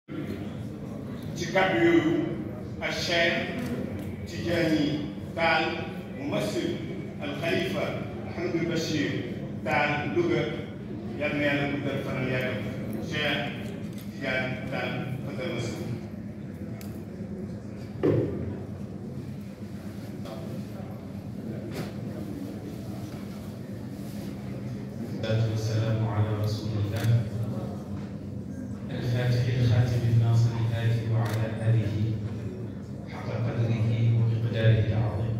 ci kàddu yooyu ak Cheikh Tidiane Tall mumassil al Khalifa Mouhamadou Bachir Tall Louga yal na yàlla guddal fanal yàggal Cheikh Tidiane Tall fadal masil والصلاة والسلام على رسول الله الفاتح الخاتم الناصر الهادي وعلى آله حق قدره ومقداره العظيم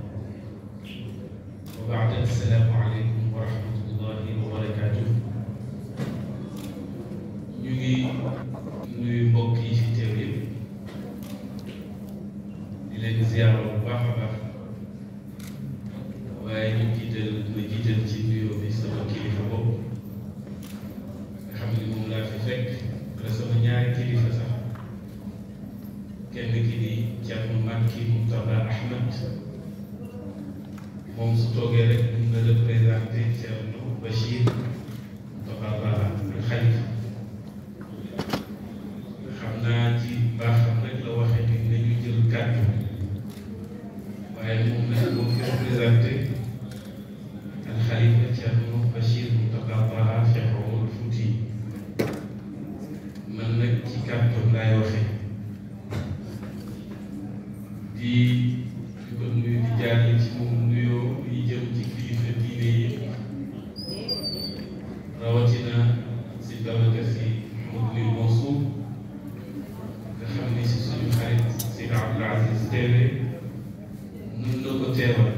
وبعد السلام عليكم ورحمة الله وبركاته ñu ngi nuyu mbokk yi ci teew yëpp di leen ziyaara bu baax a baax waaye ñu jiital ma jiital ci nuyoo bi sama kilifa bopp nga xam ni moom laa fi fekk wala sama ñaari kilifa sax kenn ki di Thierno Makki Moustapha Ahmed moom su toogee rek mun na représenté Thierno Bachir Moustapha Bara al Khalifa xam naa ci baaxam rek la waxee ni nañu jël kàddu waaye moom nag moo fi représenté al Khalifa Thierno Bachir Moustapha Bara Cheikh Omar Fouti man nag ci kàddu laay waxee di di ko nuyu di jaarale ci moom nuyoo yi jëm ci kilifa diine yi rawatina si Babacar Si Mouhamadou Mansour nga xam ni si suñu xarit Seydi Abdoul Aziz teewe mun na ko teewal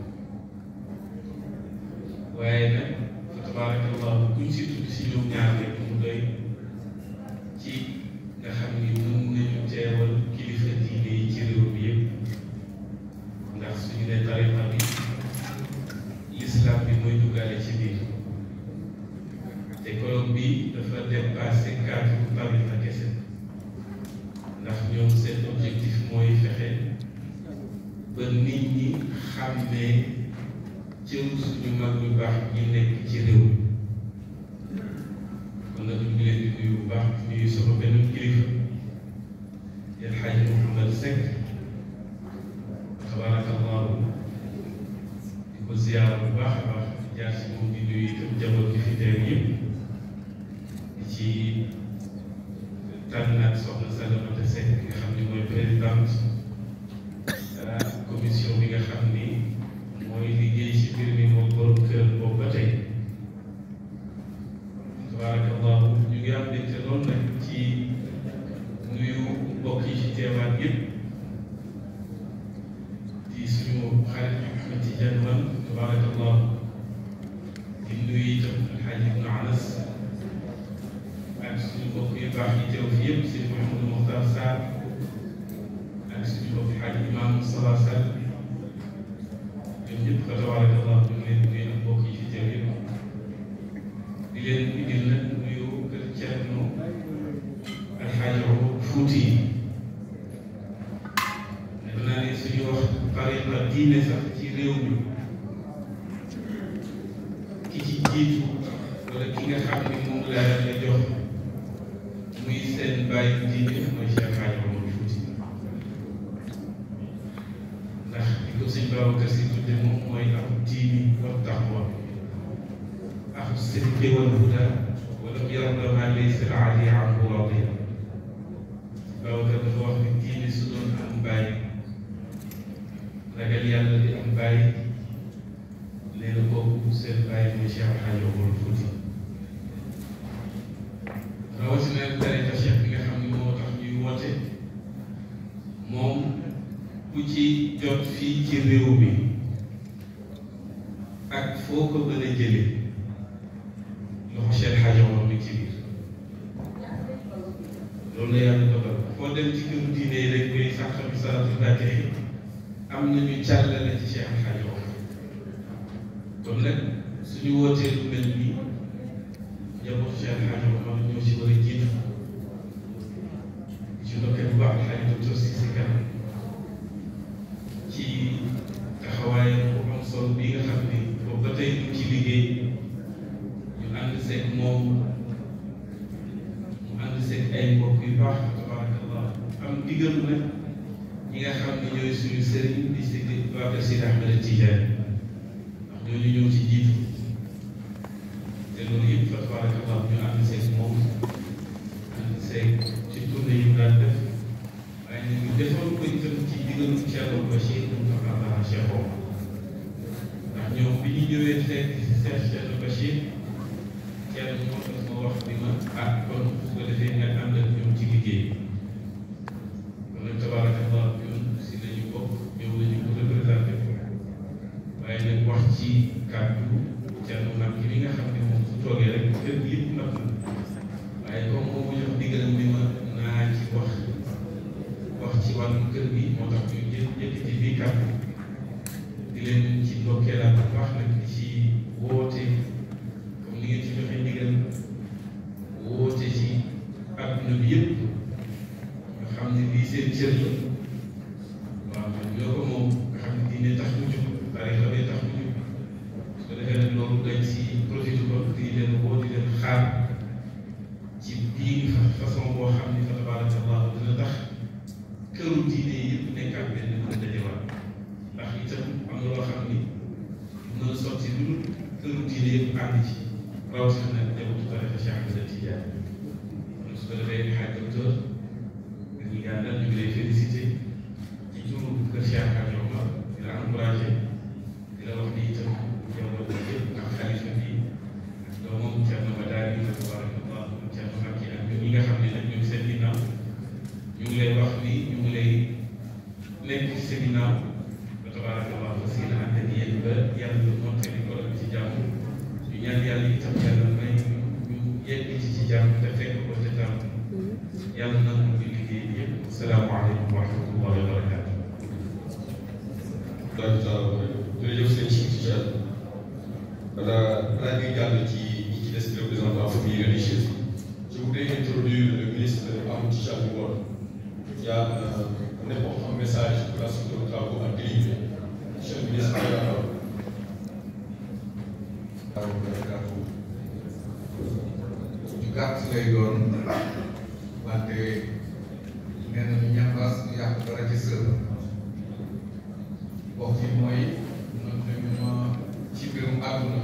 waaye nag fa tabarakallahu kuñ si tudd si ñoom ñaar rek mu doy ci nga xam ni mun nañu teewal kilifa diine yi ci réew mi yëpp ndax suñu ne tariqa bi l'islam bi mooy duggaale ci biir te colloque bi dafa dépassé cadre tariqa kese ndax ñoom seen objectif mooy fexe ba nit ñi xàmmee cëru suñu mag ñu baax ñi nekk ci réew mi kon nag ñu ngi leen di nuyu bu baax di nuyu sama benn kilifa El Hadj Mouhamed Seck tabarakallahu di ko ziyaara bu baax a baax di jaar si moom di nuyu itam jaboot gi fi teew yëpp di ci tànnaat soxna Salamata Seck nga xam ni mooy présidente commission bi nga xam ni mooy liggéey ci mbir mi moom borom kër boobu ba tey tabarakallahu ñu ngi am mbégte lool nag ci nuyu mbokk yi ci teewaat yëpp di suñu xarit Ahmed Tidiane man tabarakallahu di nuyu itam Alxaaji Ibnu Anas ak suñu mbokk yu baax yi teew fi yëpp sëñ Mouhamadou Mokhtar Sarr ak suñu mbokk xaaj Imam Moustapha Sall ñoom ñëpp fa tabarakallah ñu ngi leen nuyu ak mbokk yi fi teew yëpp di leen indil nag nuyu kër Thierno Alxaaji Omar Fuuti def naa ne suñu wax tariqa diine sax ci réew mi ki ci jiitu wala ki nga xam ne moom la la jox muy seen bàyyi diine mooy Cheikh Alxaaji Omar Fuuti ndax di ko sëñ Babacar Si tudde moom mooy am diini wa taqwa ak sidqi wal huda wala yarda ma laysa al ali anhu radiya Babacar dafa wax ni diini su doon am bàyyi ragal yàlla di am bàyyi nee na kooku seen bàyyi mooy Cheikh Alxaaji Omar Fuuti rawatina tariqa Cheikh bi nga xam ne moo tax ñuy woote moom ku ci jot fii ci réew mi ak foo ko gën a jëlee loxo Cheikh Hadj Omar mi ci biir loolu la yàlla dogal foo dem ci këru diine yi rek ngay sax xam salatu fatiha am nañu càllale ci Cheikh Hadj Omar kon nag suñu wootee lu mel nii njaboot Cheikh Hadj Omar ñoo ci war a jiitu ci ndokkee bu baax xarit docteur Cissé Kane ci taxawaayam bu am solo bi nga xam ni boobu ba tey ñu ci liggéey ñu ànd seeg moom mu ànd seeg ay mbokk yu baax tabaaraka am digalu nag ñi nga xam ne ñooy suñu sëriñ di si waa kër Sidi Ahmed Tidiane ndax ñooñu ñëw ci jiitu te loolu yëpp fa tabarakallah ñu ànd seeg moom ànd seeg ci tournée yi mu daan def waaye nag ñu defoon ko itam ci digalu Thierno Bachir Moustapha Cheikh Omar ndax ñoom bi ñu ñëwee fekk Cheikh Thierno Bachir Thierno moo tax ma wax ni ma ah kon su ko defee nga ànd ak ñoom ci liggéey kon nag tabarakallah ñun si lañu bokk ñoom la ñu ko représenté waaye nag wax ci kàddu Thierno nag ki li nga xam ne moom su toogee rek kër gi yëpp nag waaye comme moom mu jox digalam ni ma naa ci wax wax ci wàllum kër gi moo tax ñu jël yëkkati fii kàddu di leen ci ndokkeelaat bu baax nag ci woote comme ni ngeen ci joxe ndigal woote ci adduna bi yëpp nga xam ne lii seen cër la waaw ñoo ko moom nga xam ne diine tax mu jóg tarixa bee tax mu jóg su ko defee nag loolu dañ si profité ko di leen woo di leen xaar ci biir façon boo xam ne fa tabarakallah dina tax këru diine yëpp nekkaat benn mën dajewaat ndax itam am na loo xam ni mën a sotti lu dul këru diine yëpp ànd ci rawatina nag njabootu tarixa Cheikh Ahmed Tidiane kon su ko defee ñu xaaj docteur dañuy gàndal ñu ngi lay félicité ci turu kër Cheikh Hadj Omar di la encouragé di la wax ni itam njaboot bi yëpp ak xalifa bi doomam Thierno Madani fa tabarakallah Thierno Makki ak ñun ñi nga xam ne nag ñoom seen ginnaaw ñu ngi lay wax ni ñu ngi lay nekk ci seen ginnaaw fa tabarakallah fas yéene ànd ak yéen ba yàlla mottali ko ci jàmm ñu ñaan yàlla itam yàlla may ñu yegg ci ci jàmm te fekk ko te jàmm yàlla na mu ngi liggéey bi yëpp salaamaaleykum wa rahmatullahi wa barakatuh daal taala jërëjëf sëñ Cheikh Tidiane balaa balaa ñuy jàll ci ñi ci des représentant famille religieuse je voudrais introduire le ministre Amadou Tidiane Ngom qui a un, un important message pour la suite de nos travaux à délivrer monsieur le ministre ju gàtt lay doon wante nee nañu ñambaas du yàq dara ci sër wax ji mooy noonu dañu ma ci mbirum àdduna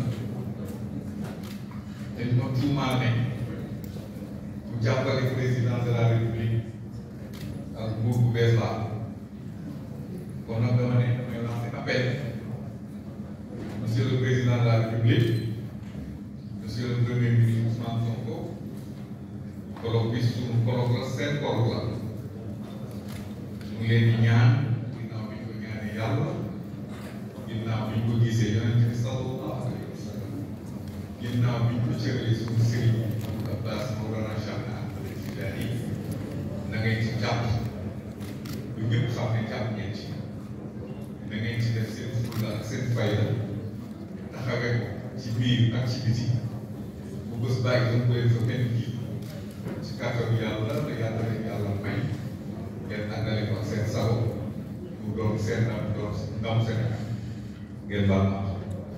dañu ma tuumaal ne bu jàppale président de la république ak nguur bu bees la kon nag dama ne damay lancer appel monsieur le président de la république monsieur le premier ministre Ousmane Sonko colloque bi suñu colloque la seen colloque la ñu ngi leen di ñaan ginnaaw bi ñu ko ñaanee yàlla ginnaaw bi ñu ko gisee yonent bi sallallahu alayhi wa sallam ginnaaw bi ñu ko cëralee suñu sëriñ Abbas Mawlana Cheikh Ahmed Tidiane na ngeen ci jàpp lu ñëpp xam ne jàpp ngeen ci na ngeen ci def seen fulla ak seen fayda taxawee ko ci biir ak ci biti bu bés bàyyi doon koy fa kenn jiitu ci kàttanu yàlla la yàlla leen yàlla may ngeen àndale ko ak seen sago mu doon seen ndam doon ndam Sénégal ngeen baal ma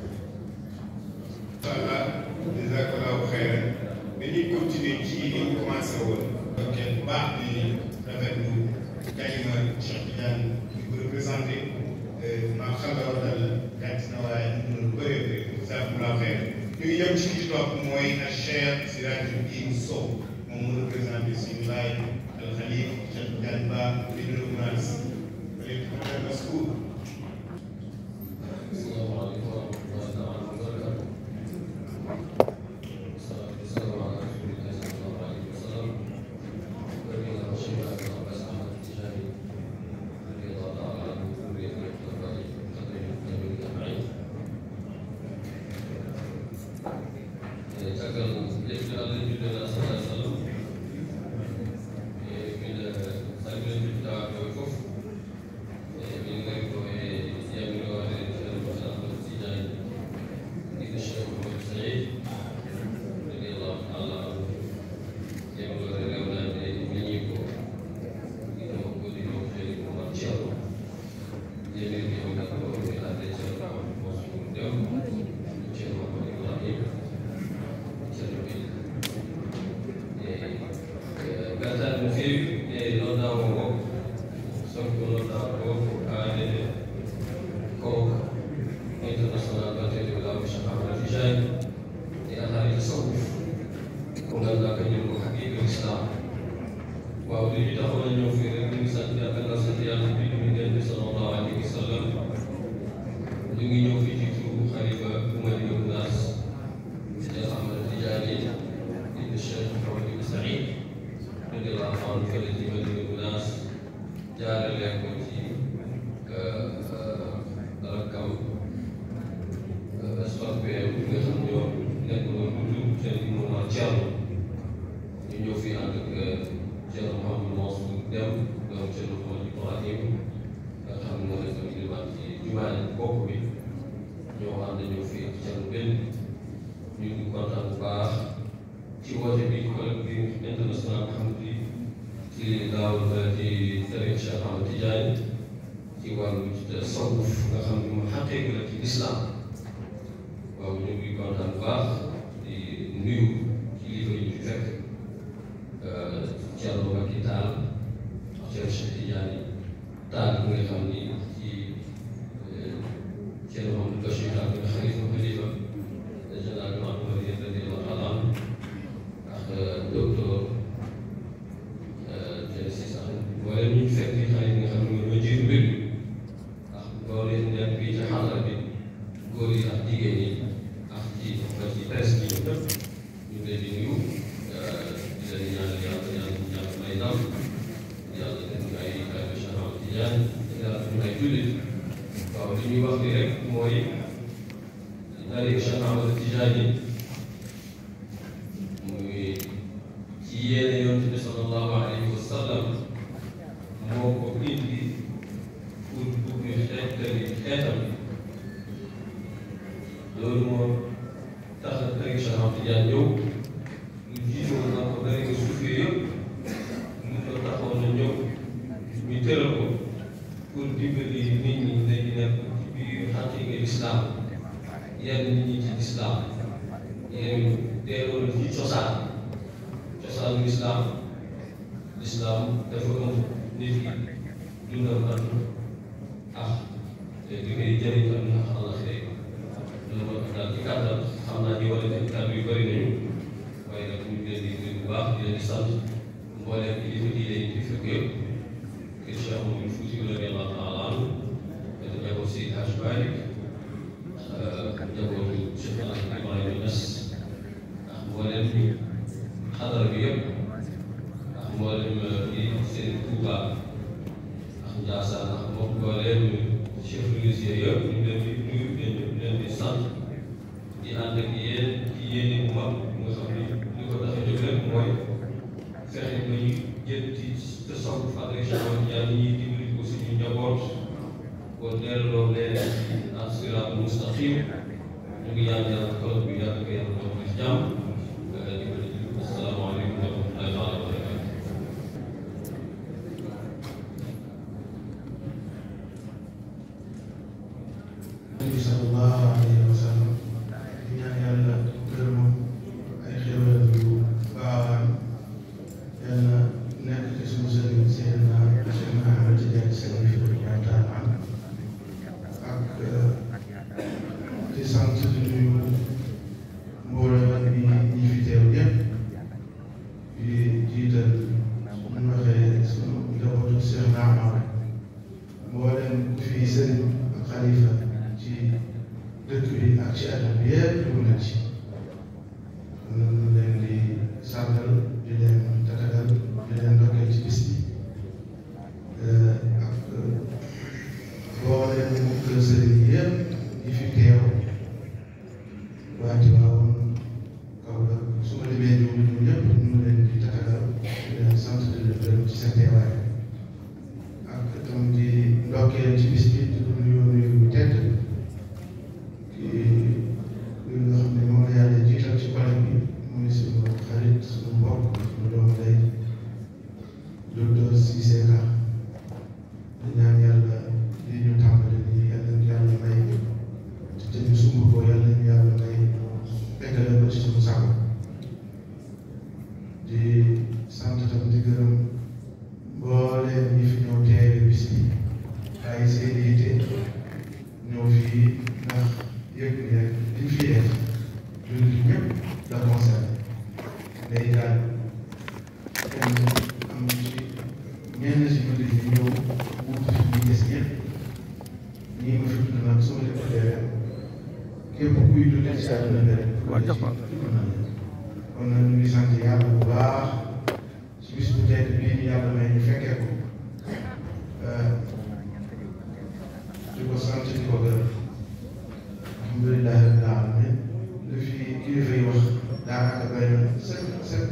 voilà jazakallahu xayran dañuy continuer ci li ñu commencé woon. ok bu baax di rafetlu kalima Cheikh Tidiane di ko représenté maa xam nga wax dal gàtt na waaye ñu mën lu bëree bëri jazakallahu xayran ñu ngi jëm ci ki ci topp mooy ak Cheikh Sirajuddin Sow moom mu représenté suñu laay al Khalif Cheikh Tidiane Ba di nuyu Mounas wala Mascour Thank you. waaw li ñu taxoon a ñëw fii rek ñu ngi sant yàlla gannaaw sant yàlla bi ñu ngi bi sallallahu alayhi wa sallam ñu ngi ñëw fii ci turu xalifa Madi Gounass Cheikh Ahmad Tidiane ibn Cheikh Mouhamed ibn Saïd radiyallahu anhu fële ci Madi Gounass jaarale ko ci rakkam SPM bi nga xam ñoo nekk noonu tudd seen i moment Thierno ñu ñëw fii ànd ak Thierno Mouhamadou Mansour Deme donc Thierno Mouhamadou Ibrahim nga xam ne moo nekk ilimaan ci jumaa ji bopp bi ñoo ànd ñëw fii ak Thierno benn ñu ngi kontaan bu baax ci woote bi collectif international nga xam ne ci daaw ci tariqa Cheikh Ahmad Tidiane ci wàllu tasawuf nga xam ne moom xaqiiqa la ci islam waaw ñu ngi kontaan bu baax di nuyu kilifa yi ñu fi fekk Thierno Macky Tall Thierno Cheikh Tidiane Tall bi nga xam ni ci Thierno Mamadou Bachir Tall bi nga xalifa xalifa général bi Mahamad Madi radiyallahu taala anhu ak docteur Thierno Cissé wala ñu fekk ni xale yi nga xam ne ñoo jiitu mbir mi ak loolu it nekk fii ci xarala bi góor yi ak jigéen ñi ak ci ba ci presse bi ñoom ñëpp ñu ngi leen di nuyu di leen ñaanal yàlla yàlla ñaan may ndam yàlla def ñu ay ay Cheikh Ahmad Tidiane yàlla def ñu ay jullit waaw li ñuy wax ni rek mooy tariqa Cheikh Ahmad Tidiane muy ci yéene yonent bi sallallahu alayhi wa sallam moo ko indi pour pour ñu xeetali xeetam loolu moo tax na tariqa Cheikh Ahmad Tidiane ñëw lu jiitoon na ko tariqa suufi yëpp lu ko taxoon na ñëw ñu tëral ko pour dimbali nit ñi dañu nekk ci biir xaqiiqa lislaam yenn nit ñi ci lislaam yenn teeloon ci cosaan cosaanu lislaam lislaam dafa ëmb nit ki dundal àdduna ak li koy jëriñ àdduna ak àllaxira loolu moo tax daal ci kàttan xam naa ñu wala def kàddu yu bëri nañu waaye nag ñu ngi leen di nuyu bu baax di leen di sant mbooleem kilifa diine yi fi fekk yëpp kër Cheikh Oumar Fouti radiyallahu taala anhu dafa njaboot si Hajj Malick njabootu Cheikh El Hadj Ibrahima Niass ak mbooleem xadara bi yëpp ak mbooleem yi seen Touba ak Ndiassane ak mbokk mbooleem chef religieux yëpp ñu leen di nuyu leen leen di sant di ànd ak yéen ci yéene bu mag nga xam ni li ko tax a jóg rek mooy fexe ba ñu jël ci tasawuf ak Cheikh yàlla ñuy dimbali ko suñu njaboot kon delloo leen ci as-siraat mustaqim ñu ngi ñaan yàlla tool bi yàlla ko yàlla doon ci jàmm asalaamaaleykum wa rahmatullahi taala wa barakatu Nabi sallallahu alayhi wa sallam di ñaan yàlla gërëm ay xéwal yu baawaan yàlla nekk ci suñu sëriñ Seydina Cheikh Ahmad Tidiane Sy radiyallahu taala anhu ak di sant di nuyu mbooloo bi ñi fi teew yëpp di jiital ñu waxee suñu njabootu Cheikh Ahmad mboolem ku fi sëriñ ak xalifa ci dëkk bi ak ci àdduna bi yëpp dugg na ci ñu leen di sargal di leen tatagal di leen ndokkeel ci bis bi ak mboolem kër sëriñ yi yëpp yi fi teew waa Tiwaawan Kaolack su ma limee ñoom ñoom ñëpp ñu leen di tatagal di leen sant di leen gërëm ci seen teewaay ak itam di ndokkeel ci bis bi di nuyu nuyu bu tedd ki li nga xam ne moom la yàlla jiital ci collègue bi muy suñu xarit suñu mbokk suñu doomu day docteur Cissé Ka di ñaan yàlla li ñu tàmbali nii yàlla ñu yàlla may te ñu sumb ko yàlla ñu yàlla may eggale ko ci suñu sago di sant tam di gërëm mbooleem ñi fi ñëw teewe bis bi ay seen yitte ñëw fii ndax yëg ni rek liñ fi def jullit ñëpp la concerné day daal kenn am ci àdduna bi rek kon nag ñu ngi sant yàlla bu baax ci bis bu tedd bii ñu yàlla may ñu fekkee ko di ko sant di ko gërëm alhamdulilahi rabbil alamin li fi kilifa yi wax daanaka doy na sëkk sëkk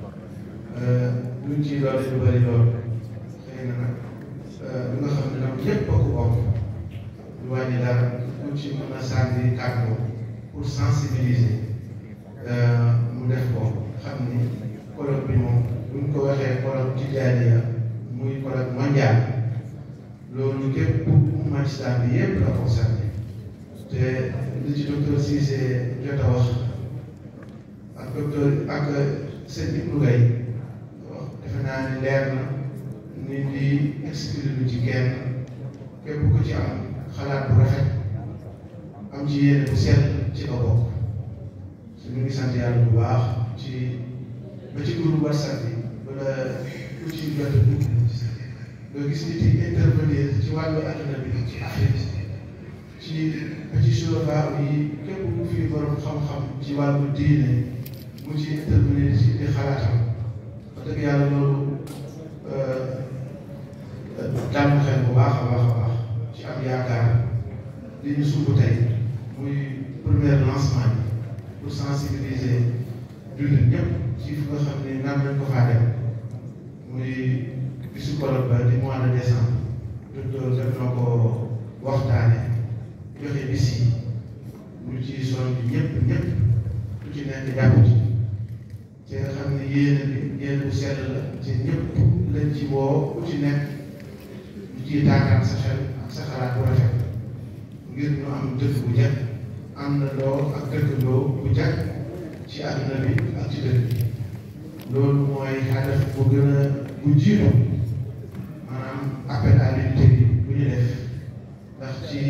luñ ci doole lu bëri lool xëy na nag lu nga xam ne nag ñëpp a ko bokk lu wàññi dara ku ci mën a sànni kàddu pour sensibiliser mu def ko xam ni colloque bi moom buñ ko waxee colloque tijaaniya muy colloque mondial loolu képp umma islam bi yëpp la concerné te li ci docteur Cissé jot a wax ak docteur ak sëñ Ibnu Gay wax defe naa ne leer na nit di exclure lu ci kenn képp ku ci am xalaat bu rafet am ci yéene bu sell ci nga bokk su ñu ngi sant yàlla bu baax ci ba ci groupe WhatsApp bi wala ku ci jot a dugg nga gis nit yi intervenir ci wàllu àdduna bi ci Afrique ci ba ci surafaa yi képp ku fi borom xam-xam ci wàllu diine mu ci intervenir ci di xalaatam wax dëgg yàlla loolu dal na xel bu baax a baax a baax ci am yaakaar li ñu sumb tey muy premier lancement bi pour sensibiliser jullit ñëpp ci fu nga xam ne naan nañ ko faa dem muy bisu colloque ba di mois de décembre docteur def na ko waxtaane joxe bis yi ñu ci son bi ñëpp ñëpp ku ci nekk jàpp ci te nga xam ne yéene bi yéene bu sell la te ñëpp lañ ci woo ku ci nekk ñu ciy taataan sa xel ak sa xalaat bu rafet ngir ñu am dëkk bu jag am na loo ak dëkkandoo bu jag ci àdduna bi ak ci dëkk bi loolu mooy hadaf bu gën a bu jiitu maanaam appel à l'unité bi bu ñu def ndax ci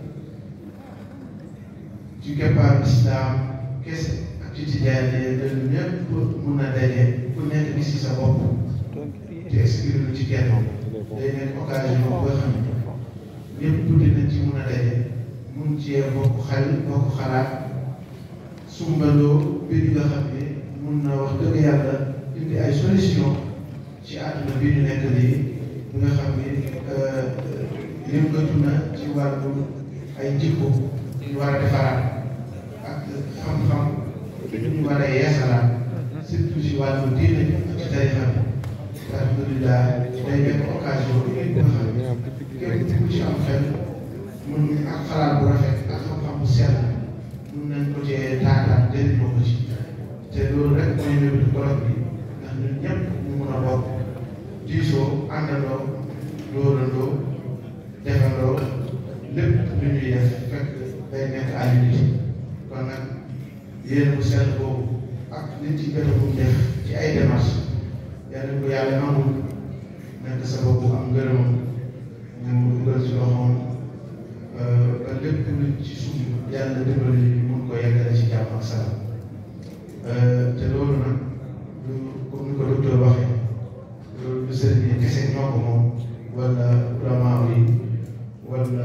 ci keppaaru islam kese ak ci tijaaniyya loolu ñëpp mun a daje ku nekk gis ci sa bopp te exclure lu ci kenn day nekk occasion boo xam ne ñëpp tuuti nañ ci mun a daje mun cee bokk xel bokk xalaat sumbandoo mbir yi nga xam ne mun na wax dëgg yàlla indi ay solution ci àdduna bi ñu nekk nii bi nga xam ne yëngatu na ci wàllu ay jikko ñu war a defaraat ak xam-xam ñu war a yeesalaat surtout ci wàllu diine ak ci tarixa bi alhamdulilah day nekk occasion bi nga xam ne képp ku ci am xel mun ak xalaat bu rafet ak xam-xam bu sell mun nañ ko cee taataan jëriñoo ko ci te loolu rek mooy ñëw colloque bi ndax ñun ñëpp ñu mun a bokk diisoo àndandoo dóorandoo defandoo lépp lu ñuy def fekk day nekk à l'unité kon nag yéen bu sell boobu ak nit ci gën a mu def ci ay démarches yàlla ko yàlla nangul nekk sa bopp am ngërëmam mu dugal ci loxoom ba lépp lu ci suuf yàlla dimbali ñu mun ko yeggale ci jàmm ak salaam te loolu nag lu comme ni ko docteur waxee loolu du sëriñ yi kese ñoo ko moom wala ulama yi wala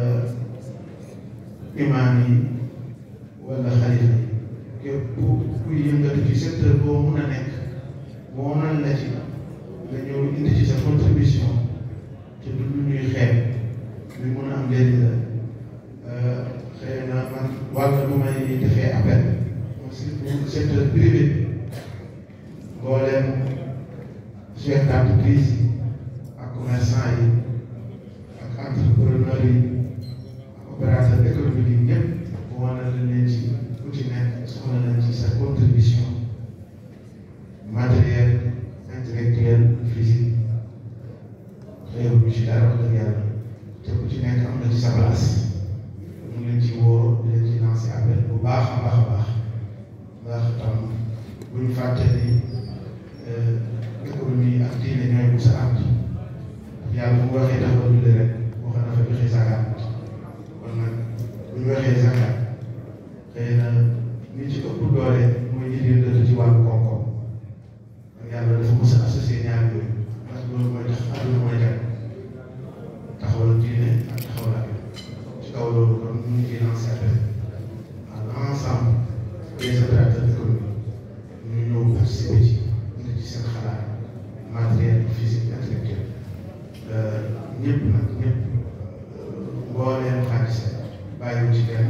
imaam yi wala xalifa yi képp kuy yëngatu ci secteur boo mun a nekk moo nan la ci nga ñëw indi ci sa contribution te du lu ñuy xeeb lu mun a am njëriñ la xëy na man wàll bu may defee appel surtout secteur privé bi mbooleem chef d'entreprise yi ak commerçant yi ak entrepreneur yi ak opérateur économique yi ñëpp boo wane leen ci ku ci nekk soxla nañ ci sa contribution matériel intellectuel physique xëyul ñu ci dara wax dëgg yàlla te ku ci nekk am na ci sa place ñu ngi leen ci woo di leen ci lancé appel bu baax a baax a baax ndax tam bu ñu fàtte ni économie ak diine ñooy bu sa ànd yàlla bu mu waxee taxaw julli rek wax na fa joxe zakat kon nag bu ñu waxee zakat xëy na ñi ci ëpp doole mooy ñi di dëdd ci wàllu koom-koom kon yàlla dafa mos a associé ñaar yooyu ndax loolu mooy tax àdduna mooy jag taxawal diine ak taxawal ak ci kaw loolu kon ñu ngi ciy lancé appel à l'ensemble ñëpp nag ñëpp mbooleem xaalis bàyyiwu ci kenn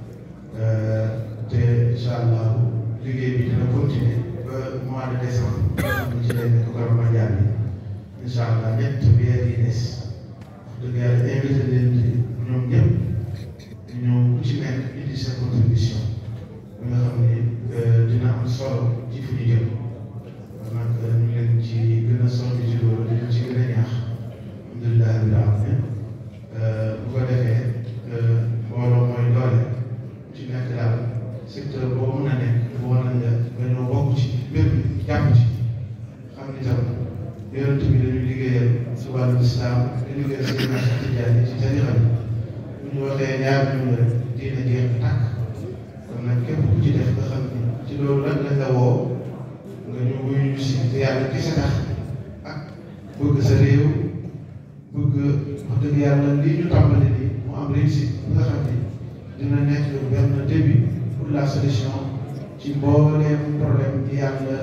te incha allah liggéey bi dina continuer ba mois de décembre ñu ci leen ko Koroma Ndiaye bi incha allah ñett weer yi des wax dëgg yàlla invité leen ci ñoom ñëpp ñoom ku ci nekk indi sa contribution bi nga xam ne dina am solo ci fu ñu jëm kon nag ñu leen ci gën a sonn ci loolu di leen ci gën a ñaax alhamdulilah rabbil alamin bu ko defee mbooloo mooy doole ci nekk daal secteur boo mën a nekk boo na nga dañoo bokk ci mbir mi jàpp ci xam ni tam yonent bi dañuy liggéeyal si wàllu islam di liggéeyal seen naaj tijaani ci tarixa bi bu ñu waxee ñaar ñu rek dina jeex tàkk kon nag képp ku ci def nga xam ni ci loolu rek lañ la woo nga ñu wuyu ñu si te yàlla kese tax ak bëgg sa réew bëgg wax dëgg yàlla lii ñu tàmbali nii mu am réussite nga xam ni dina nekk benn début pour la solution ci mbooleem problème yi yàlla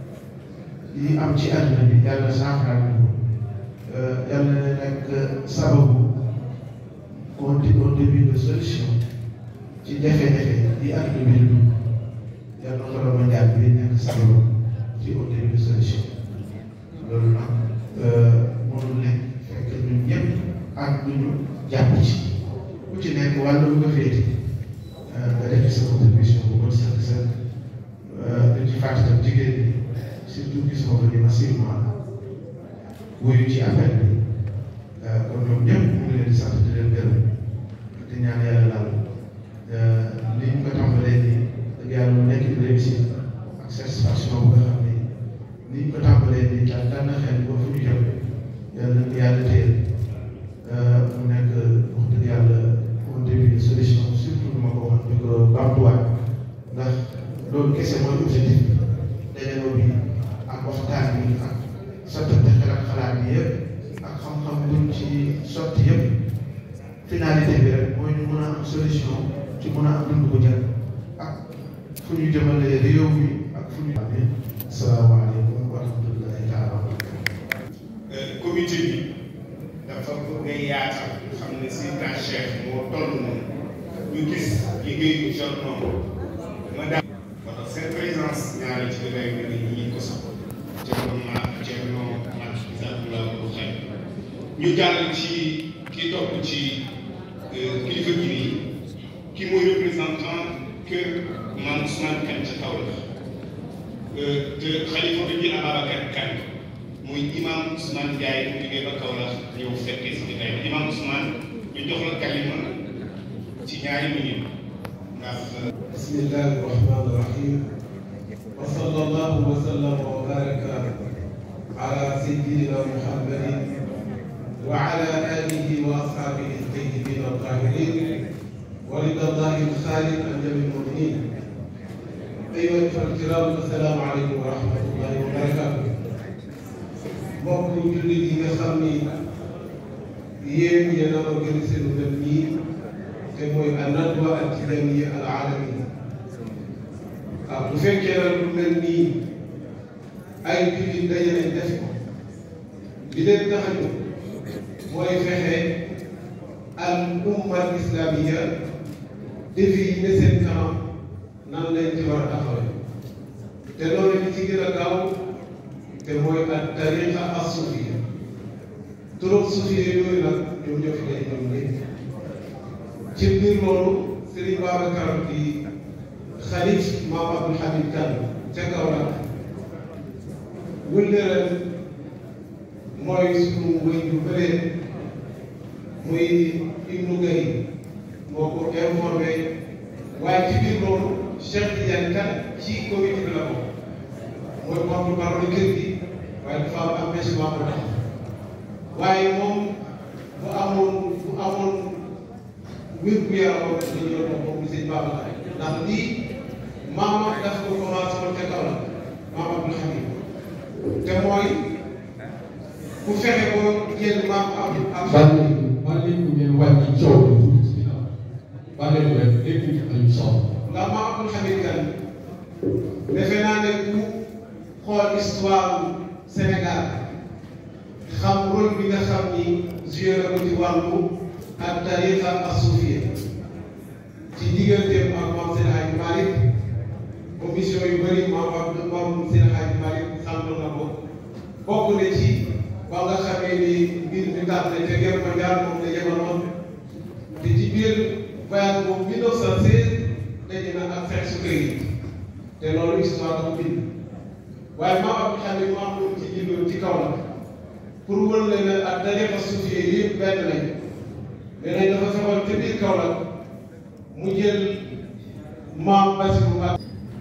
yi am ci àdduna bi yàlla saafara ñu ko yàlla na nekk sababu au début de solution ci jafe-jafe yi àdduna bi di dugg yàlla Koroma Ndiaye bi nekk sababu ci au début de solution loolu nag mënul nekk fekk ñun ñëpp ak ñu jàpp ci ku ci nekk wàllu bu nga féete nga def sa contribution bu bon sax sa dañ ci fàttali tam jigéen ñi surtout gis nga ko ni massivement wuyu ci appel bi kon ñoom ñëpp ñu ngi leen di sant di leen gërëm di ñaan yàlla daal li ñu ko tàmbalee nii dëgg yàlla mu nekk une réussite ak satisfaction bu nga xam ni ni ñu ko tàmbalee nii daal daan na xel ba fu ñu jëm yàlla na yàlla téye mu nekk wax dëgg yàlla au début de solution surtout nu ma ko waxoon di ko bamtuwaat ndax loolu kese mooy objectif bi dajaloo bi ak waxtaan bi ak sottante xel ak xalaat bi yëpp ak xam-xam buñ ci sotti yëpp finalité bi rek mooy ñu mën a am solution ci mën a am dund bu jël ak fu ñu jëmale réew mi ak fu ñu amee asalaamaaleykum wa rahmatullahi taala wa barakatuh comité bi dafa bëgg a yaatal xam ne si ta chef moo toll noonu ñu gis liggéey bu jot noonu ma daal moo tax seen présence ñaari ci réew mi ñi ko sax Thierno Ma Thierno Mat Isabula bu xel ñu jàll ci ki topp ci kilifa gi nii ki mooy représentant kër Mame Ousmane Kane ca Kaolack te xalifa bi di Ababacar Kane muy imam Ousmane Ndiaye mu jógee ba Kaolack ñëw fekkee si jotaay bi imam Ousmane ñu jox la kalima ci ñaari minute ndax bismillahi rahmani rahim wa sallallahu wa sallam wa baraka ala sayyidina muhammadin wa ala alihi wa ashabihi at-tayyibin at-tahirin wa ridallahi al-khalid an jami al-mu'minin أيها الإخوة الكرام السلام عليكم ورحمة الله وبركاته mbokk jullit yi nga xam ni yéen yéen a organisé lu mel nii te mooy an-nadwa at-tijaniyya al-aalamiyya waaw bu fekkee nag lu mel nii ay jullit daje nañ def ko li leen tax a jóg mooy fexe al umma al islamiyya défi yi ne seen kanam nan lañ ci war a taxawee te loolu li ci gën a gaaw te mooy ak tariqa as-sufiyya turuq sufiyya yooyu nag ñoom ñoo fi day ñoom ñëpp ci biir loolu Serigne Babacar di xalif Maam Abdul Hamid Kane ca Kaolack wëllëral mooy sunu wëy yu bëree muy Ibnu Gaye moo ko informé waaye ci biir loolu Cheikh Tidiane Kane ci comité bi la ko mooy porte-parole kër gi waaye dafa am empêchement bu tax waaye moom bu amoon bu amoon wér gu yaram dañu doon wax moom sëñ Babacar ndax lii maama daf ko commencé woon ca kaw la maam Abdul Hamid te mooy ku fexe ba jël maam Abdul am bàyyi bàyyi ko ngeen wàññi coow bi tuuti ci ginnaaw bàyyi ko rek lépp ñu am solo. ndax maam Abdul Hamid Kane defe naa ne ku xool histoire Sénégal xam rôle bi nga xam ni joué na ko ci wàllu ak tariqa asufiya ci digganteem ak Maam Seydi Hadji Malick commission yu bëri maam ak Maam Seydi Hadji Malick xam na ko bokk na ci ba nga xamee ni mbir mi tax na ca guerre mondiale moom la yebaloon te ci biir voyage boobu 1916 daje na ak Seex Sukayri te loolu histoire dafa bind waaye maam Abdou Hamid mu am lu ci jëloon ci kaw la pour wër leen ne ak tariqa suufiya yëpp benn lañ nee nañ dafa fexoon ca biir kaw la mu jël maam Basiru Mbàkke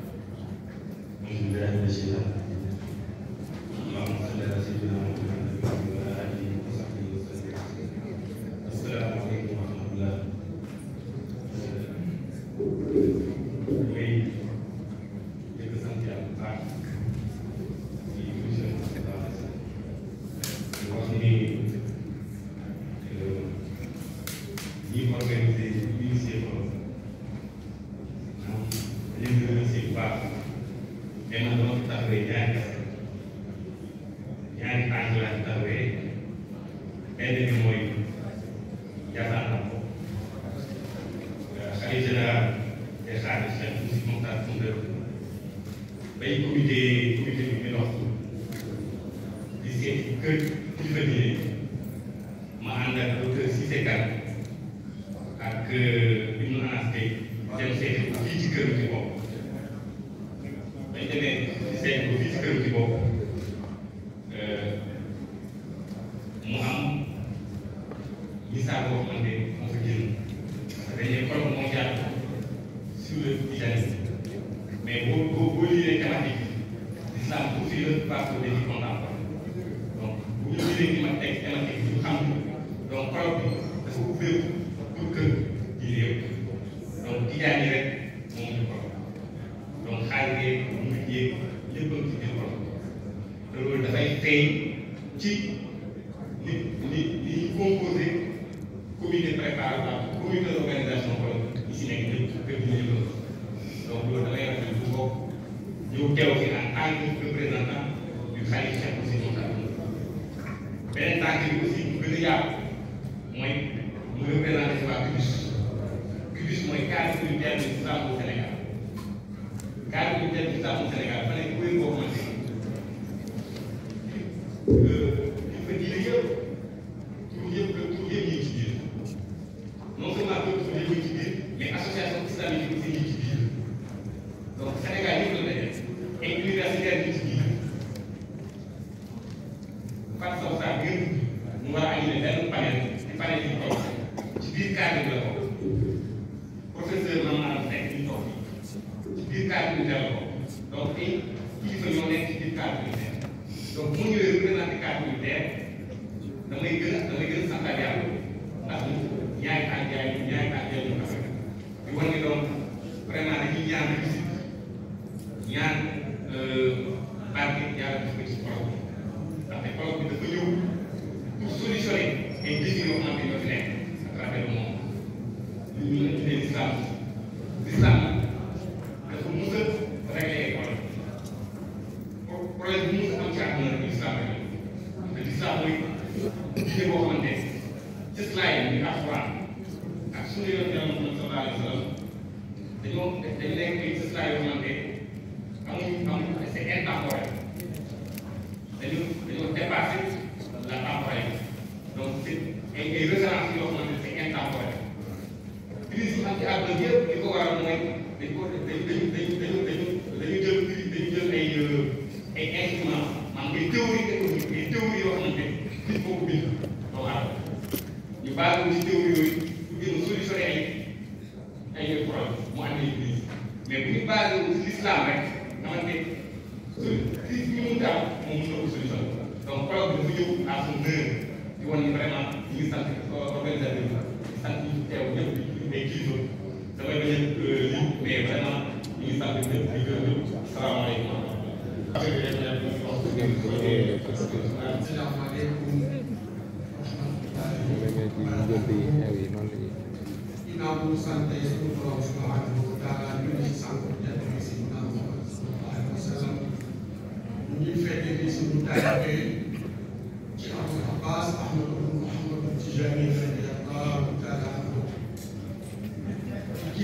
ginnaaw bu ñu sant suñu borom subhanahu wa taala ñu ngi ci sant jant bi si Muhammad sallallahu alayhi wa sallam ñu ñuy fekk ni suñu taalibe ci alxuraan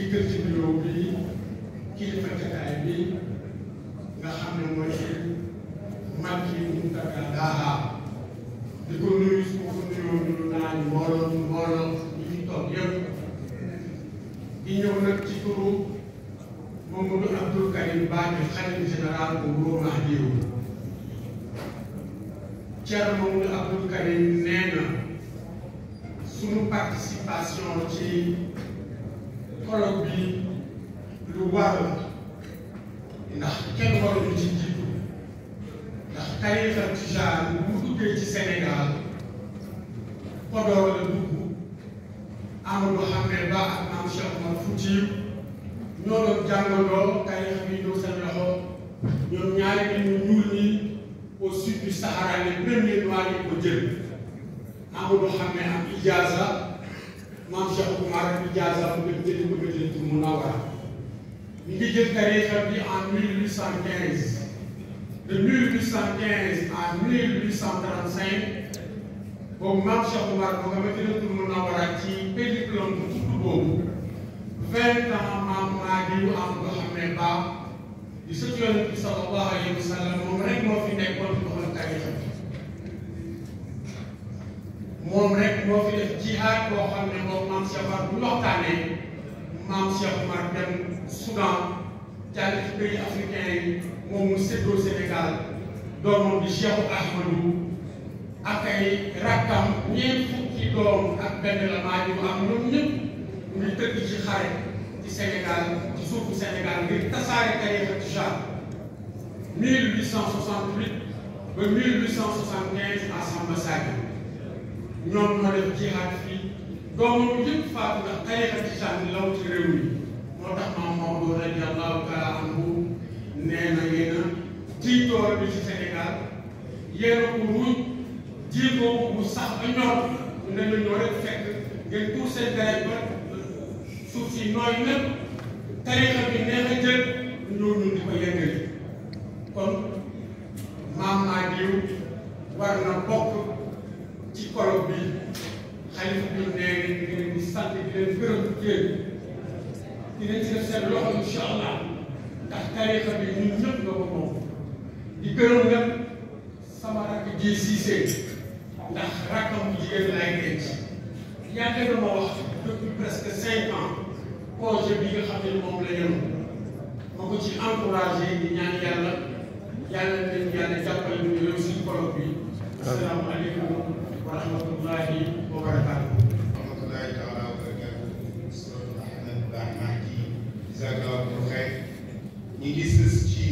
jiital ci nuyoo bi kilifa jataay bi nga xam ne mooy Macky Mountaga Daha di ko nuyu su ma ko nuyoo nuyu naa ñu mbooloo mbooloo ñi fi toog yëpp di ñëw nag ci turu Mamadou Abdoul Karim Badji xalifa général bu Wuro Mahdiou Thierno Mamadou Abdoul Karim nee na suñu participation ci colloque bi lu war la ndax kenn waruñu ci jiitu ndax tarixa tijaan bu duggee ci Sénégal Podor la dugg Amadou Hamel Ba ak Maam Cheikh Omar Foutiyou ñoo doon jàngandoo tarixa bi ñëw seen loxo ñoom ñaari nit ñu ñuul ñi au sud du Sahara les premiers noirs yi ko jël Amadou Hamel am ijaza Maam Cheikh Omar ijaza bu dem jëli bëgg a jël ci Munawara ñu ngi jël tarixa bi en 1815 de 1815 à 1835 boobu Maam Cheikh Omar moo nga Madinatul Munawara ci pédiplom bu tudd boobu vingt ans Maam Mahdiou Amadou Hamel Ba di sëtu Yonent bi sallallahu alayhi wa sallam moom rek moo fi nekkoon di doxal tarixa bi moom rek moo fi def jihaad boo xam ne moom Maam Cheikh Omar bu ñu waxtaanee Maam Cheikh Omar dem Soudan jàll ci pays africain yi moom mu séddoo Sénégal doomam di Cheikh Ahmadou ak ay rakkam ñeent fukki doom ak benn la Mahdiou am ñoom ñëpp ñu ngi tëdd ci xare ci Sénégal ci suufu Sénégal ngir tasaare tarixa tijaan 1868 ba 1875 à Samba Sadio ñoom ñoo def jihaad fii doomam yëpp faatu ndax tarixa tijaan bi law ci réew mi moo tax maam Maodo radiyallahu taala anhu nee na yéen a jiitoor bi ci Sénégal yéen a ko ruuj jiitoo ko bu sax ba ñor ne la ñoo rek fekk ngeen tuur seen deret ba suuf si nooy lépp tarixa bi neex a jël ñoo ñun di ko yëngali kon maam Mahdiou war na bokk ci colloque bi xalifa bi nee na di leen di sant di leen gërëm yéen dinañ ci def seen loxo incha allah ndax tarixa bi ñun ñëpp nga ko moom di gërëm nag sama rakk ji Cissé ndax rakkam bu jigéen laay denc yàgg na ma wax depuis presque cinq ans projet bi nga xam ne moom la yenu ma ko ci encouragé di ñaan yàlla yàlla leen yàlla jàppale ñu réussir colloque bi asalaamaaleykum wa rahmatullahi wa barakaatu rahmatullahi taala wa barakatuh Sëriñ Ahmed Ba Mahdi jazakallahu xayr ñi ngi sës ci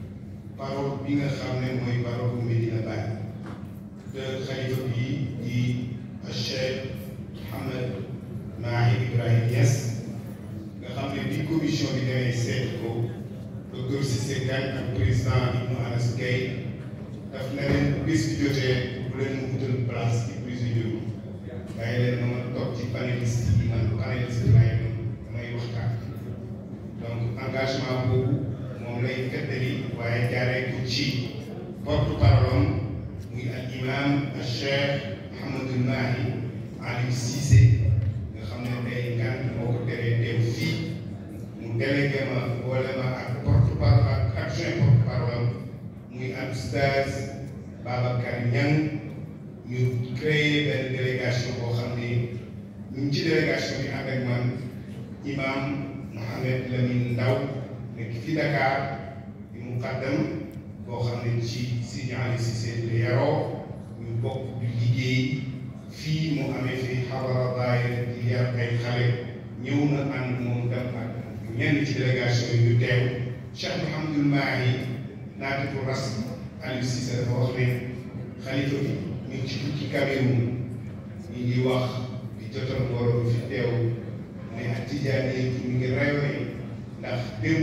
parole bi nga xam ne mooy parole bu Medina Baye te xalifa bi di Cheikh Mouhamed Mahi Ibrahim Niass nga xam ne bi commission bi demee seet ko docteur Cissé Diagne ak président Ibnou Anas Gueye daf na leen bés bi jotee bu leen mu utal place ci présidium bàyyi leen ma ma toog ci panéliste yi man panéliste laay doon damay waxtaan donc engagement boobu moom lay feddali waaye jaaree ko ci porte parole am muy al imam al cheikh Mouhamadou Mahi Aliou Cissé nga xam ne tey ngan moo ko teree teew fii mu délégué ma boole ma ak porte parole ak adjoint porte parole am muy al oustaz Babacar Niang ñu créé benn délégation boo xam ne ñu ngi ci délégation bi ànd ak man imam Mohamed Lamine Ndaw nekk fi Dakar di muqaddam boo xam ne ci Sidi Ali Cissé la yaroo ñu bokk di liggéey fii mu amee fi xabara daayira di yar ay xale ñëw na ànd moom dem ak ñenn ci délégation yi ñu teew Cheikh Mouhamadul Mahi naatifu ras Aliou Cissé dafa wax ne xalifa bi ñu ngi ci tukki Cameroun ñu ngi wax di jotal mbooloo fi teew ne ak tijaan yi ñu ngi rayone ndax démb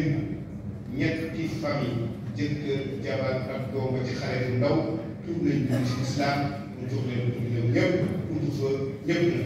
ñetti famille jëkkër jabar ak doom ba ci xale bu ndaw tuub nañ dugg ci islam mu jox leen dugg ñoom ñëpp utu fa ñëpp na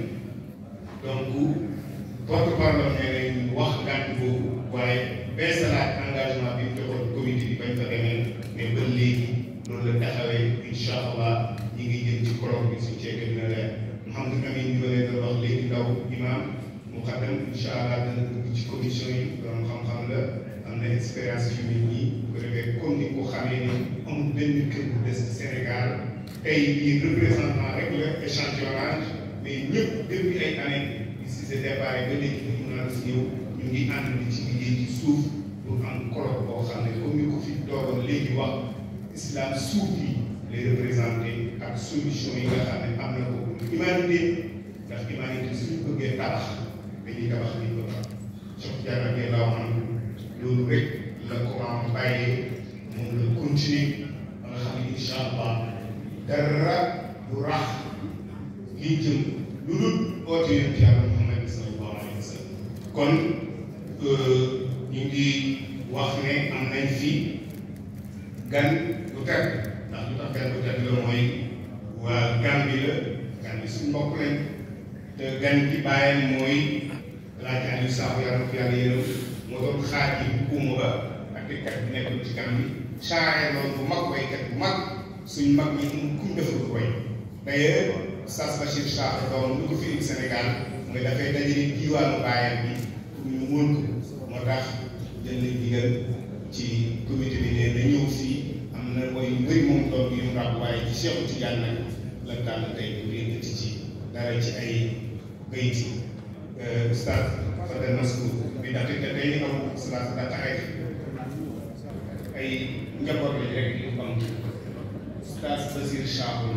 donc porte parole nee nañ wax ngànt boobu waaye beesalaat engagement bi mu joxoon comité bi bañ fa demee mais ba léegi loolu la taxawee incha allah ñi ngi jëm ci colloque bi suñ ceeke dina leer Mouhamadou Amine ñu leen doon wax léegi ndaw imam mu xaddam incha allah dana ngi ci commission yi doon xam-xam la am na expérience yu mel nii bu ko defee comme ni ko xamee ni amul benn kër bu des Sénégal tey lii représentant rek la échantillonnage mais ñëpp depuis ay années si se déparé ba léegi ñu mën a ñëw ñu ngi ànd di ci liggéey ci suuf pour am colloque boo xam ne comme ni ko fi doogoon léegi wax islam suuf yi les représenté ak solution yi nga xam ne am na ko pour humanité ndax humanité suñu bëggee tabax dañuy tabax li ko tax Cheikh Tidiane ak la wax loolu rek la Coran bàyyee moom la continuer ba nga xam ne incha allah dara du rax lii jëm lu dul oote yonent yàlla Muhammad sallallahu alayhi wa sallam kon ñu ngi wax ne am nañ fi gan bu teg ndax lu tax gan bu teg la mooy waa Gambie la gan bi suñu mbokk lañ te gan gi bàyyam mooy laaj Aliou Sakho yàlla ko yàlla yërëm moo doon xaaj yi bu kuuma ba ak kat bi nekkoon ci Gambie charré loolu bu mag waykat bu mag suñ mag ñi mu kum defal ko way d'ailleurs Oustaz Bachir Sakho doon lu ko fi indi Sénégal mooy dafay dajale diwaanu bàyyam bi pour ñu mën ko moo tax jël nañ digal ci comité bi ne na ñëw fii am na mooy yu bëri moom doon yu mu ràbb waaye ci Cheikh Tidiane nag la tànn tey bu yëkkati ci dara ci ay bayit yi Oustaz Fadel Maskou bi ndaxte te tey ni am salaat da taxay ay njaboot lañ rek yu am Oustaz Basir Sakho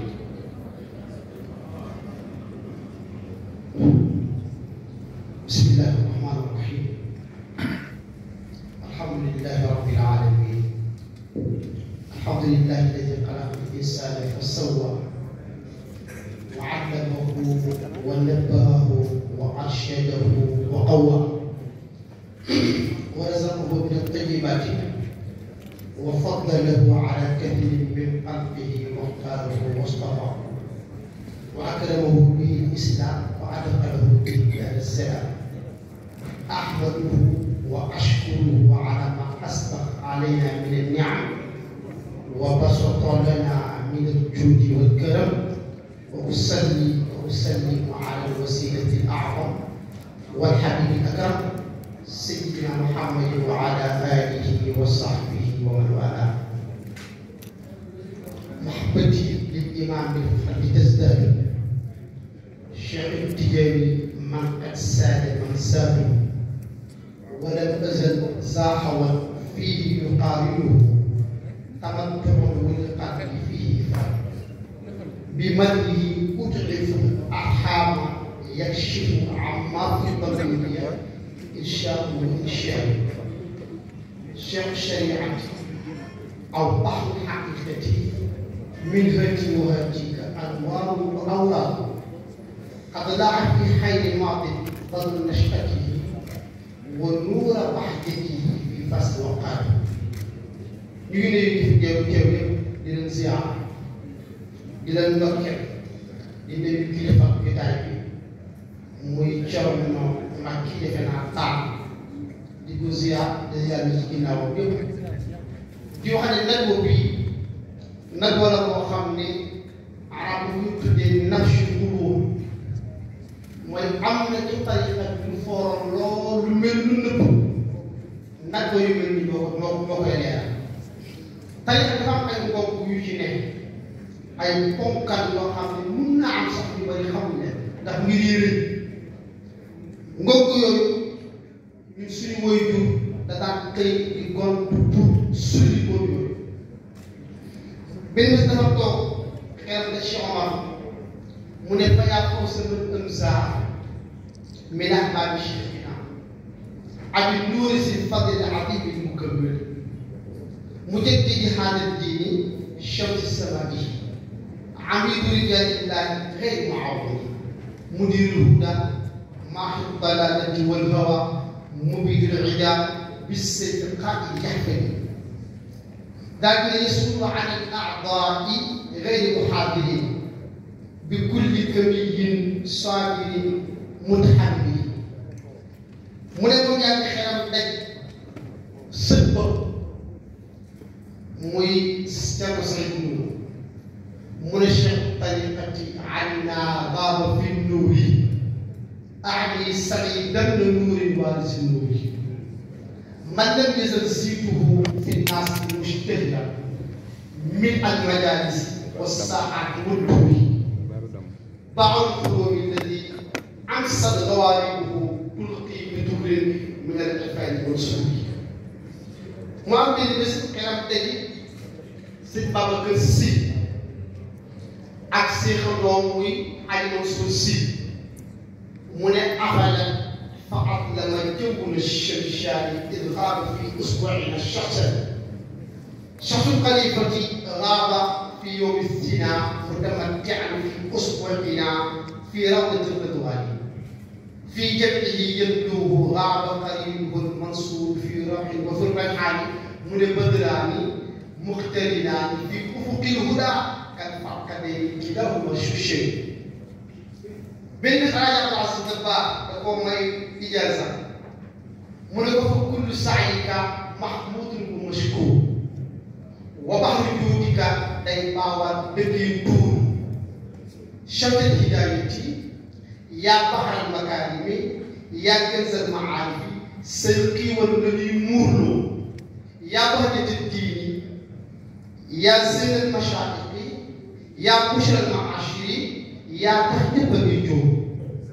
بسم الله الرحمن الرحيم الحمد لله رب العالمين الحمد لله الذي خلق الإنسان فسوى وعلمه ونبهه وأرشده وقوى ورزقه من الطيبات وفضله على كثير من خلقه واختاره واصطفاه وأكرمه به الإسلام وأدخله به دار السلام أحمده وأشكره على ما أسبق علينا من النعم وبسط لنا من الجود والكرم وأصلي وأسلم على الوسيلة الأعظم والحبيب الأكرم سيدنا محمد وعلى آله وصحبه ومن والاه محبتي للإمام بالفرد تزداد شيخ التجاري من قد ساد من ساد ولم أزل زاحوا فيه يقارنه تمتع والقتل فيه فرد بمنه أتعف الأرحام يكشف عما في ضميري إنشاء وإنشاء شيخ الشريعة أو بحر الحقيقة من هاتي وهاتيك أنوار وأوراق قد ضاعت في حي الماضي ظل نشأته ونور وحدته في فصل وقار ñu ngi nuyu di fi teew teew yëpp di leen ziar di leen ndokkeel di nuyu kilifa jotaay bi muy Thierno Mbacke defe naa taal di ko ziar di ziar bi ci ginnaaw yëpp di wax ne nag boobu bii nag wala koo xam ne arab ñu tuddee nafsu qulub mooy am na ci tariqa bi lu fooroon loolu mel lu nëpp nag ba yu mel ni doo ko doo doo koy leeral tariqa dafa am ay mbokk yu ci ne ay ponkal yoo xam ne mun na am sax ñu bari xamuñ leen ndax ngir yére ngokk yooyu ñun suñu mooy jur da daan xëy di gontu pour sulli boobu yooyu benn bés dafa toog xel da Cheikh Omar mu ne fa yaa kaw sama ëmsaar min ahbaabi cheikhina abi nuuri si fadil adibi mukammil mujaddidi haada diini shamsi samaa'i amidu rijaalillahi xeyr muawwadi mudirul huda maaxi dalalati wal hawa mubidul ida bisayfi qaai yaxfani daal di yasulu an al aadaai xeyri muxaadirin bi kulli kamiyin saabirin mutaxammirin mu ne moom yaa ngi xelam daj sët ba muy Cerno Saydu Nuur mu ne cheikh tariqati anna baaba fi nuuri أعني سعيدا نور وارث النور من لم يزل زيته في الناس مشتهرا من المجالس والساعات والدور بعض الفروع الذي أنصت غواربه تلقي بدور من الأفعال والسلوك mu am benn bés xelam tegi sëñ Babacar Sy ak seexam doom muy Aji Mansour Sy mu ne afala fa atlama jawwul الشمشان إذ غاب في أسبوعنا شخصا شخص الخليفة غاب في يوم الزنا متمتعا في أسبوعنا في روضة الرضوان في جمعه يبدوه غاب قريبه المنصور في روح وفي الريحان من بدران مقترنان في افق الهدى كالفرقدين كلاهما شوشين بين خراج عبد العزيز الدبار تقوم ماي اجازه من كل سعيك محمود ومشكور وبحر جودك داي باوا دكي دور شمس الهدايتي يا بحر المكارم يا كنز المعارف سيقي والذي مورلو يا بهجة الدين يا زين المشايخ يا بشر المعاشر يا تهتب النجوم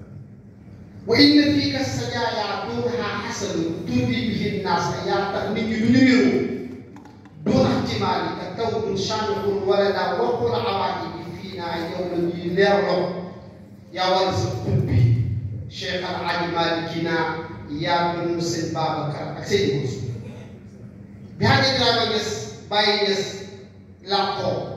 وإن فيك السجايا دونها حسن تربي به الناس يا تهنيك نمرو دون احتمالك كون شامخ ولدا وقل عوائد فينا يوم يليرو يا وارث القطب شيخ العلي مالكنا يا بن مسلم بابكر أكسيد موسو بهذا الكلام يس باي يس لاقو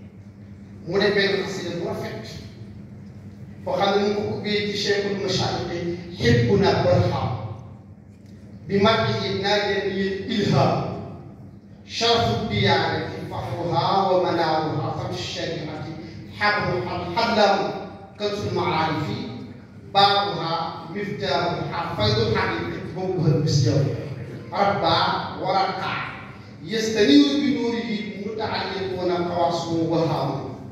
mu ne benn xasida bu rafet boo xam ne mu ngi ko ubbee ci cheikhul mashaayixi xibbuna barham bi maddihi naajani ilham sharafu diyaanati fahruha wa manaaruha fatu shariati xabru xadlam كنز المعارف بابها مفتاحها فيض الحقيقة بوبها المسجد ربع ورقع يستنير بنوره متعلقون قواصم وهام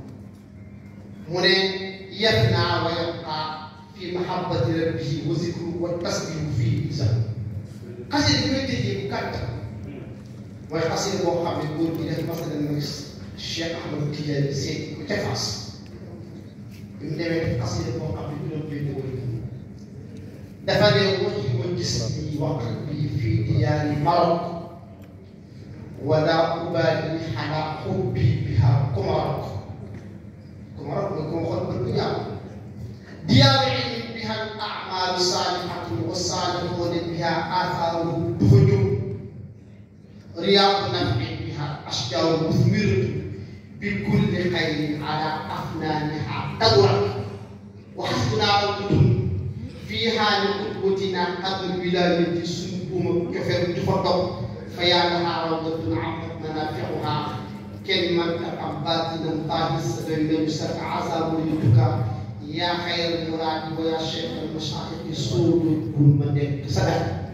من يفنى ويبقى في محبة ربه وذكره والتسبيح فيه إذا قصيدة بيته مكتب mooy xasida boo xam ne góor gi def masala mooy Cheikh Ahmadou Tidiane Sy ku ca Fass bi mu demee def xasida boo xam ne juróom benn wër dafa ne waxi wa gis bi wax bi fii diyaari Maroc wala ubaali xalaa xubbi biha ku Maroc ku Maroc mooy ku ma xool bët bu ñaaw diyaari ilmi biha al amaalu saalihatu wa saalixoona biha athaaru du fa jóg رياض نفع بها أشجار مثمرة بكل خير على أفنانها تدرك وحسبنا روضة فيها لقدوتنا قد الولاية سنبوم كفر تفضل فيا لها روضة عمت منافعها كلمة أباتنا طه السبيل مسك عذاب يدك يا خير المراد ويا شيخ المشايخ سود كل من سدك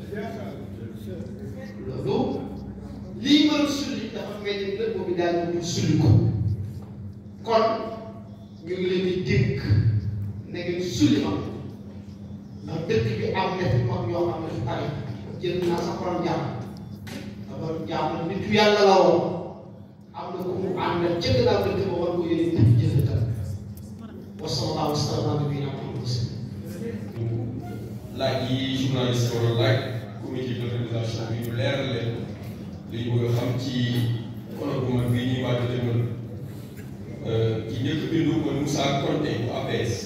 loolu lii mën a sulli dafa mel ni lépp bi daal ñu sulli ko kon ñu ngi leen di dénk na ngeen sulli ma ndax dëkk bi am na fi mag yoo xam ne fi tari jël naa sa borom jaam sa borom jaam la nit yàlla la woon am na ku mu àndal ca gannaaw dëkk ba war ko yéene dëkk jëfandikoo wa sallallahu wa sallam ala nabiyina Muhammad laaj yi journaliste war a laaj comité d'organisation bi ñu leeral leen li ñu bëgg a xam ci kono bu mag bi ñuy waaj a demal ci njëkk bindu mooy Moussa Konté bu APS